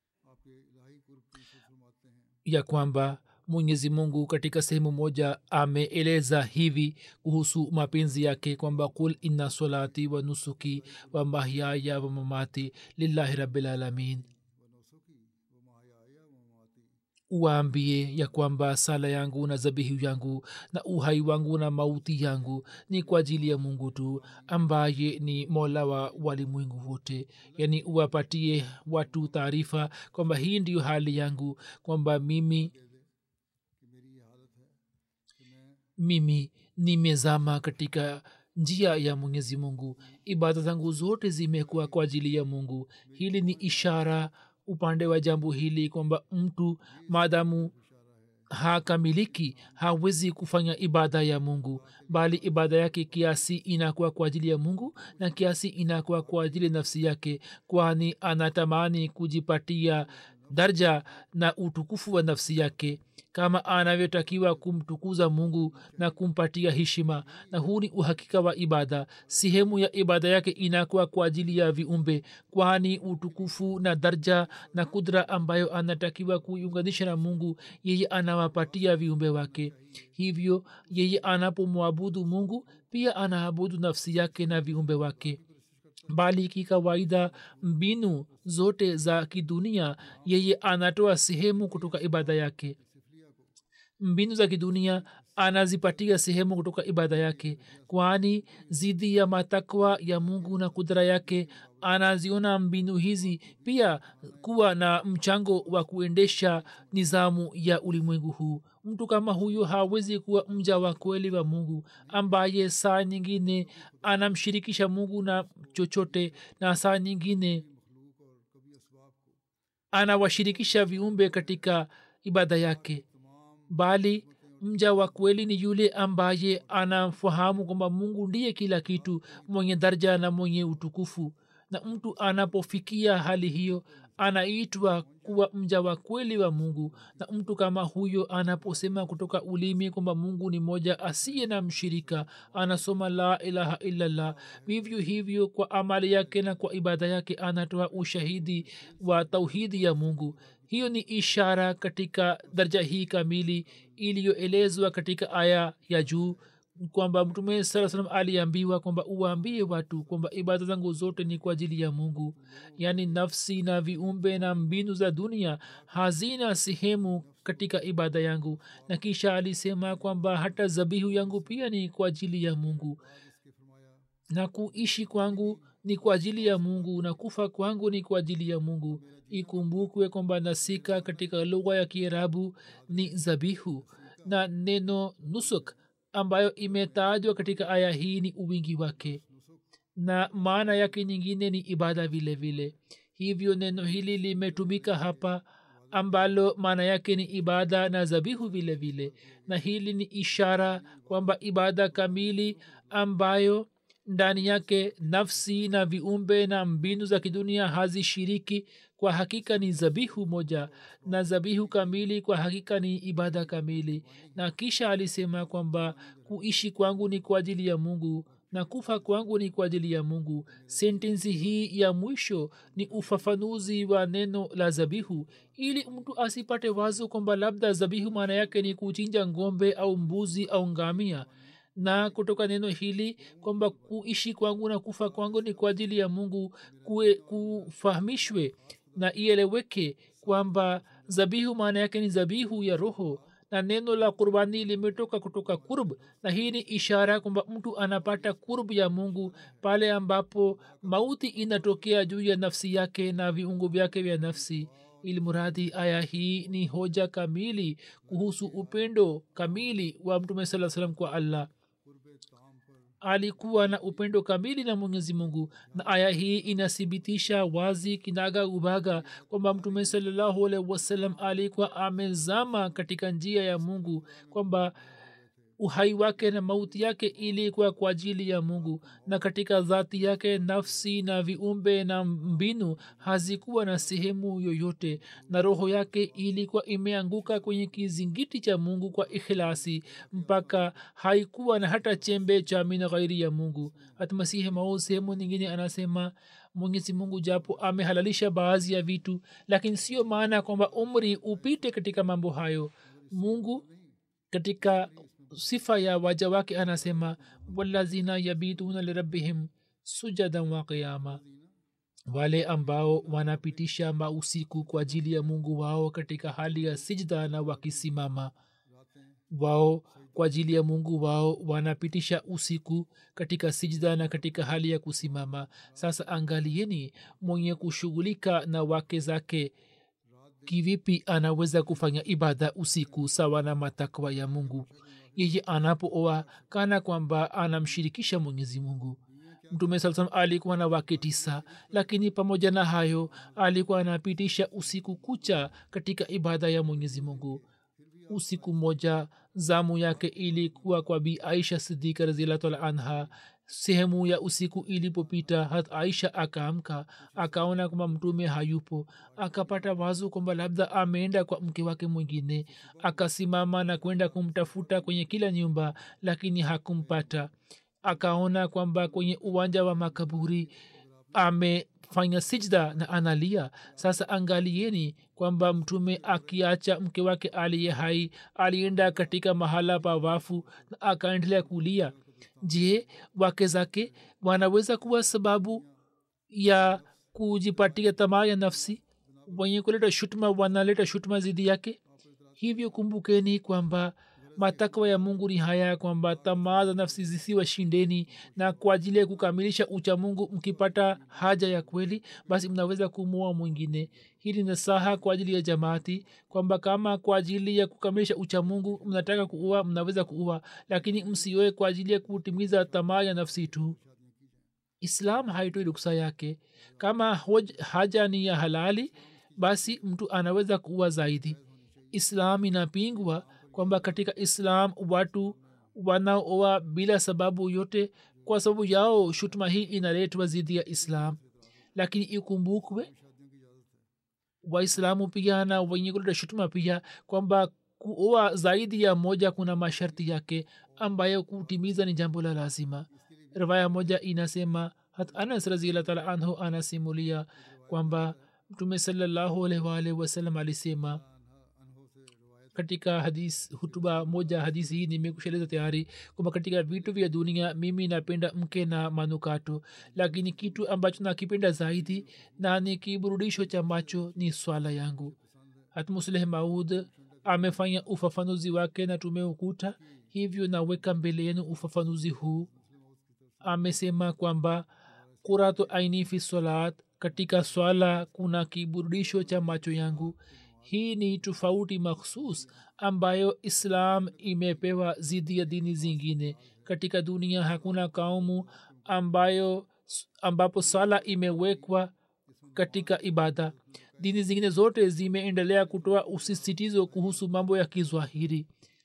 ya kwamba mwenyezi mungu katika sehemu moja ameeleza hivi kuhusu mapenzi yake kwamba kul inna solati wa nusuki wa mahyaya wa mamati lillahi rabilalamin uwaambie ya kwamba sala yangu na zabihu yangu na uhai wangu na mauti yangu ni kwa ajili ya mungu tu ambaye ni mola wa walimwengu wote yaani uwapatie watu taarifa kwamba hii ndiyo hali yangu kwamba mimi mimi nimezama katika njia ya mwenyezi mungu ibada zangu zote zimekuwa kwa ajili ya mungu hili ni ishara upande wa jambo hili kwamba mtu maadamu hakamiliki hawezi kufanya ibada ya mungu bali ibada yake kiasi inakuwa kwa ajili ya mungu na kiasi inakuwa kwa ajili ya nafsi yake kwani anatamani kujipatia darja na utukufu wa nafsi yake kama anavyotakiwa kumtukuza mungu na kumpatia heshima na huu ni uhakika wa ibada sehemu ya ibada yake inakuwa kwa ajili ya viumbe kwani utukufu na darja na kudra ambayo anatakiwa kuiunganisha na mungu yeye anawapatia viumbe wake hivyo yeye anapomwabudu mungu pia anaabudu nafsi yake na viumbe wake bali kikawaida mbinu zote za kidunia yeye anatoa sehemu kutoka ibada yake mbinu za kidunia anazipatia sehemu kutoka ibada yake kwani zidi ya matakwa ya mungu na kudra yake anaziona mbinu hizi pia kuwa na mchango wa kuendesha nizamu ya ulimwengu huu mtu kama huyu hawezi kuwa mja wa kweli wa mungu ambaye saa nyingine anamshirikisha mungu na chochote na saa nyingine anawashirikisha viumbe katika ibada yake bali mja wa kweli ni yule ambaye anafahamu kwamba mungu ndiye kila kitu mwenye darja na mwenye utukufu na mtu anapofikia hali hiyo anaitwa kuwa mja wa kweli wa mungu na mtu kama huyo anaposema kutoka ulimi kwamba mungu ni moja asiye na mshirika anasoma la ilaha illallah vivyo hivyo kwa amali yake na kwa ibada yake anatoa ushahidi wa tauhidi ya mungu hiyo ni ishara katika darja hii kamili iliyoelezwa katika aya ya juu kwamba mtume saa salam aliambiwa kwamba uwaambie watu kwamba ibada zangu zote ni kwa ajili ya mungu yaani nafsi na viumbe na mbinu za dunia hazina sehemu katika ibada yangu na kisha alisema kwamba hata zabihu yangu pia ni kwa ajili ya mungu na kuishi kwangu ni kwa ajili ya mungu na kufa kwangu ni kwa ajili ya mungu ikumbukwe kwamba nasika katika lugha ya kiarabu ni zabihu na neno nusuk ambayo imetajwa katika aya hii ni uwingi wake na maana yake nyingine ni ibada vile vile hivyo neno hili limetumika hapa ambalo maana yake ni ibada na zabihu vile vile na hili ni ishara kwamba ibada kamili ambayo ndani yake nafsi na viumbe na mbinu za kidunia hazishiriki kwa hakika ni zabihu moja na zabihu kamili kwa hakika ni ibada kamili na kisha alisema kwamba kuishi kwangu ni kwa ajili ya mungu na kufa kwangu ni kwa ajili ya mungu sentensi hii ya mwisho ni ufafanuzi wa neno la zabihu ili mtu asipate wazo kwamba labda zabihu maana yake ni kuchinja ngombe au mbuzi au ngamia na kutoka neno hili kwamba kuishi kwangu na kufa kwangu ni kwa ajili ya mungu kue, kufahamishwe na ieleweke kwamba zabihu maana yake ni zabihu ya roho na neno la kurbani limetoka kutoka kurb na hii ni ishara kwamba mtu anapata kurb ya mungu pale ambapo mauti inatokea juu ya nafsi yake na viungo vyake vya nafsi ilmuradhi aya hii ni hoja kamili kuhusu upendo kamili wa mtume saa salam kwa allah alikuwa na upendo kamili na mwenyezi mungu na aya hii inathibitisha wazi kinaga ubaga kwamba mtume salallahu alaihi wasallam alikuwa amezama katika njia ya mungu kwamba uhai wake na mauti yake ilikuwa kwa ajili ya mungu na katika dhati yake nafsi na viumbe na mbinu hazikuwa na sehemu yoyote na roho yake ilikuwa imeanguka kwenye kizingiti cha mungu kwa ikhilasi mpaka haikuwa na hata chembe cha min ghairi ya mungu hata masihi mao sehemu nyingine anasema mwenyezi mungu japo amehalalisha baadhi ya vitu lakini sio maana kwamba umri upite katika mambo hayo mungu katika sifa ya waja wake anasema walazina yabiduna lirabihim sujadan wa qiyama wale ambao wanapitisha mausiku kwa ajili ya mungu wao katika hali ya sijda na wakisimama wao kwa ajili ya mungu wao wanapitisha usiku katika sijda na katika hali ya kusimama sasa angalieni mwenye kushughulika na wake zake kivipi anaweza kufanya ibada usiku sawa na matakwa ya mungu yeye anapooa kana kwamba anamshirikisha mwenyezi mungu mtume saa salam alikuwa na wake tisa lakini pamoja na hayo alikuwa anapitisha usiku kucha katika ibada ya mwenyezi mungu usiku moja zamu yake ilikuwa kwa bi aisha sidika razilatala anha sehemu ya usiku ilipopita hat aisha akaamka akaona kwamba mtume hayupo akapata wazo kwamba labda ameenda kwa mke wake mwingine akasimama na kwenda kumtafuta kwenye kila nyumba lakini hakumpata akaona kwamba kwenye uwanja wa makaburi amefanya sijda na analia sasa angalieni kwamba mtume akiacha mke wake aliye hai alienda katika mahala pa wafu na akaendelea kulia je wake zake wanaweza kuwa sababu ya kujipatia tamaa ya nafsi wenye kuleta shutuma wanaleta shutuma zidi yake hivyo kumbukeni kwamba matakwa ya mungu ni haya kwamba tamaa za nafsi zisiwashindeni na kwa ajili ya kukamilisha ucha mungu mkipata haja ya kweli basi mnaweza kumua mwingine hili ni saha kwa ajili ya jamaati kwamba kama kwa ajili ya kukamilisha ucha mungu mnataka kuua mnaweza kuua lakini msioe kwa ajili ya kutimiza tamaa ya nafsi tu islam haitoi ruksa yake kama hoj, haja ni ya halali basi mtu anaweza kuua zaidi islam inapingwa kwamba katika islam watu wanaoa bila sababu yote kwa sababu yao shutuma hii inaletwa zidi ya islam lakini ikumbukwe waislamu pia na wenye kuleta shutuma pia kwamba kuoa zaidi ya moja kuna masharti yake ambayo kutimiza ni jambo la lazima rivaya moja inasema hat anas raziallah taala anhu anasimulia kwamba mtume salallahu alaihi waalihi wasallam alisema katika hadis hutuba moja hadisi hii nimekusheleza tayari kwamba katika vitu vya dunia mimi napenda mke na manukato lakini kitu ambacho nakipenda zaidi na ni kiburudisho cha macho ni swala yangu hatmusleh maud amefanya ufafanuzi wake na tumeukuta hivyo naweka mbele yenu ufafanuzi huu amesema kwamba kuratu aini fi salat katika swala kuna kiburudisho cha macho yangu hii ni tofauti makhsus ambayo islam imepewa zidi ya dini zingine katika dunia hakuna kaumu ambayo ambapo sala imewekwa katika ibada dini zingine zote zimeendelea kutoa usisitizo kuhusu mambo ya kizwahiri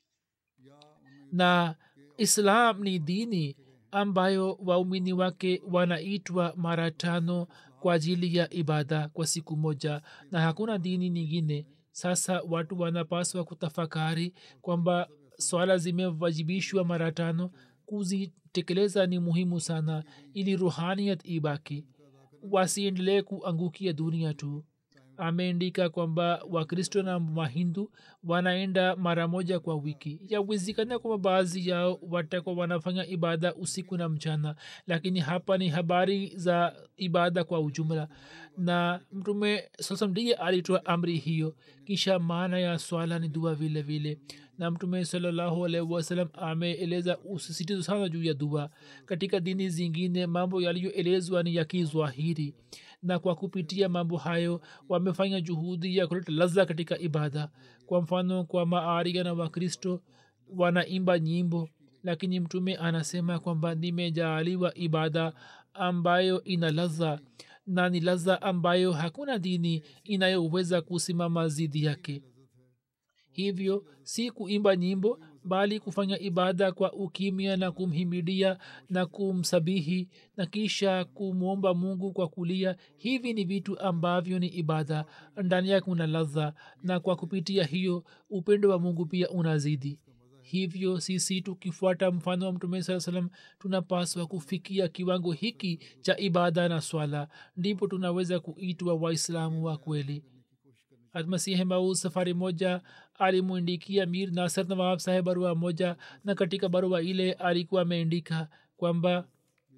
na islam ni dini ambayo waumini wake wanaitwa mara tano kwa ajili ya ibada kwa siku moja na hakuna dini nyingine sasa watu wanapaswa kutafakari kwamba swala zimewajibishwa mara tano kuzitekeleza ni muhimu sana ili ruhaniyat ibaki wasiendelee kuangukia dunia tu ameandika kwamba wakristo na mahindu wanaenda mara moja kwa wiki yawezekana kwamba baadhi yao watakuwa wanafanya ibada usiku na mchana lakini hapa ni habari za ibada kwa ujumla na mtume sasa ndiye alitoa amri hiyo kisha maana ya swala ni dua vile vile na mtume salallahu alaihi wasalam ameeleza usisitizo sana juu ya dua katika dini zingine mambo yaliyoelezwa ni ya kizwahiri na kwa kupitia mambo hayo wamefanya juhudi ya kuleta laza katika ibada kwa mfano kwa maaria na wakristo wanaimba nyimbo lakini mtume anasema kwamba nimejaaliwa ibada ambayo ina laza na ni laza ambayo hakuna dini inayoweza kusimama zidi yake hivyo si kuimba nyimbo bali kufanya ibada kwa ukimya na kumhimidia na kumsabihi na kisha kumwomba mungu kwa kulia hivi ni vitu ambavyo ni ibada ndani yake una ladha na kwa kupitia hiyo upendo wa mungu pia unazidi hivyo sisi tukifuata mfano wa mtume saa salam tunapaswa kufikia kiwango hiki cha ibada na swala ndipo tunaweza kuitwa waislamu wa kweli masihi maud safari moja alimwindikia mir nasr nawab saheb barua moja na katika barua ile alikuwa ameandika kwamba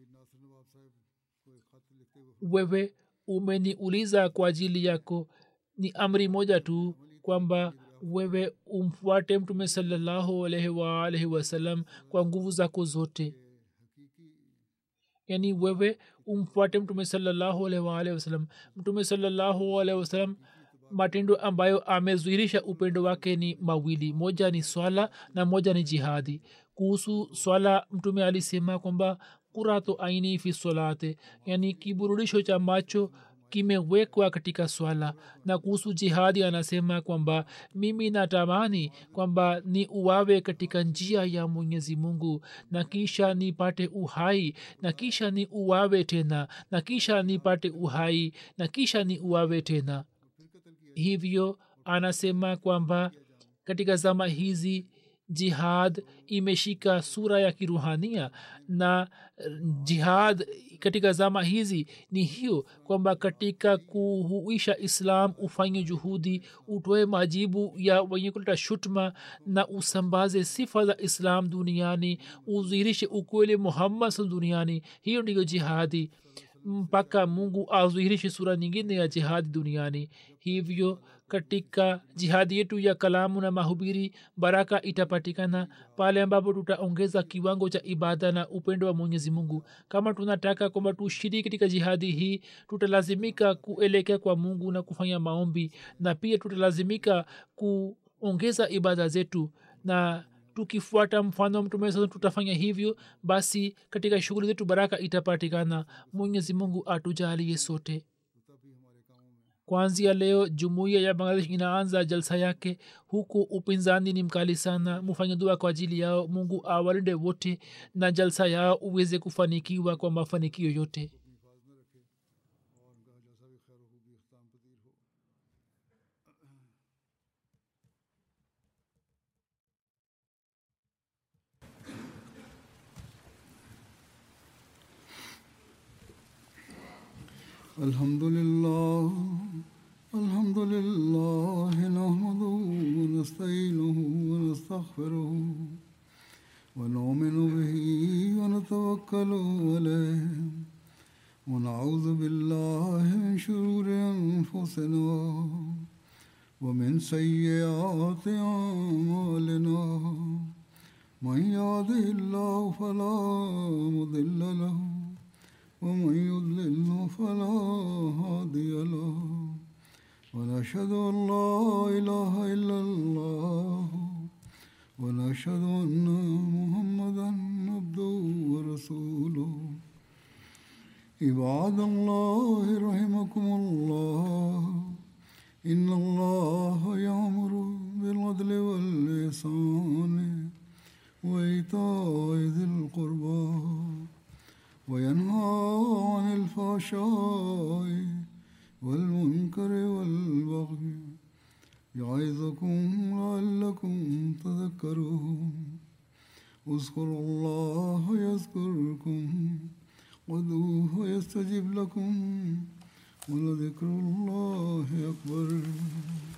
wewe umeniuliza kwa ajili yako ni amri moja tu kwamba wewe umfuate mtume salallahu alaihi waalaihi wasallam kwa nguvu zako zote yaani wewe umfuate mtume salallahu alaihi waalaihi wasallam mtume salallahu alaihi wasallam matendo ambayo amezuirisha upendo wake ni mawili moja ni swala na moja ni jihadi kuhusu swala mtume alisema kwamba kurato aini fi solate yani kiburudisho cha macho kimewekwa katika swala na kuhusu jihadi anasema kwamba mimi natamani kwamba ni uwawe katika njia ya mwenyezi mungu na kisha nipate uhai na kisha ni uwawe tena na kisha nipate uhai na kisha ni uwawe tena hivyo anasema kwamba katika zama hizi jihad imeshika sura ya kiruhania na jihad katika zama hizi ni hiyo kwamba katika kuhuisha islam ufanye juhudi utoe majibu ya wenye kuleta shutma na usambaze sifa za islam duniani udhirishe ukweli muhammad duniani hiyo ndiyo jihadi mpaka mungu azuhirishe sura nyingine ya jihadi duniani hivyo katika jihadi yetu ya kalamu na mahubiri baraka itapatikana pale ambapo tutaongeza kiwango cha ibada na upendo wa mwenyezi mungu kama tunataka kwamba tushiriki katika jihadi hii tutalazimika kuelekea kwa mungu na kufanya maombi na pia tutalazimika kuongeza ibada zetu na tukifuata mfano wa mtume sasa tutafanya hivyo basi katika shughuli zetu baraka itapatikana mwenyezi mungu atujalie sote kwanzia leo jumuiya ya bangladesh inaanza jalsa yake huku upinzani ni mkali sana mufanye dua kwa ajili yao mungu awalinde wote na jalsa yao uweze kufanikiwa kwa mafanikio yote الحمد لله الحمد لله نحمده ونستعينه ونستغفره ونؤمن به ونتوكل عليه ونعوذ بالله من شرور انفسنا ومن سيئات اعمالنا من يهده الله فلا مضل له ومن يضلل فلا هادي له ونشهد ان لا اله الا الله ونشهد ان محمدا عبده ورسوله عباد الله رحمكم الله ان الله يامر بالعدل واللسان وايتاء ذي القربى وينهى عن الفحشاء والمنكر والبغي يعظكم لعلكم تذكرون اذكروا الله يذكركم ودوه يستجب لكم ولذكر الله أكبر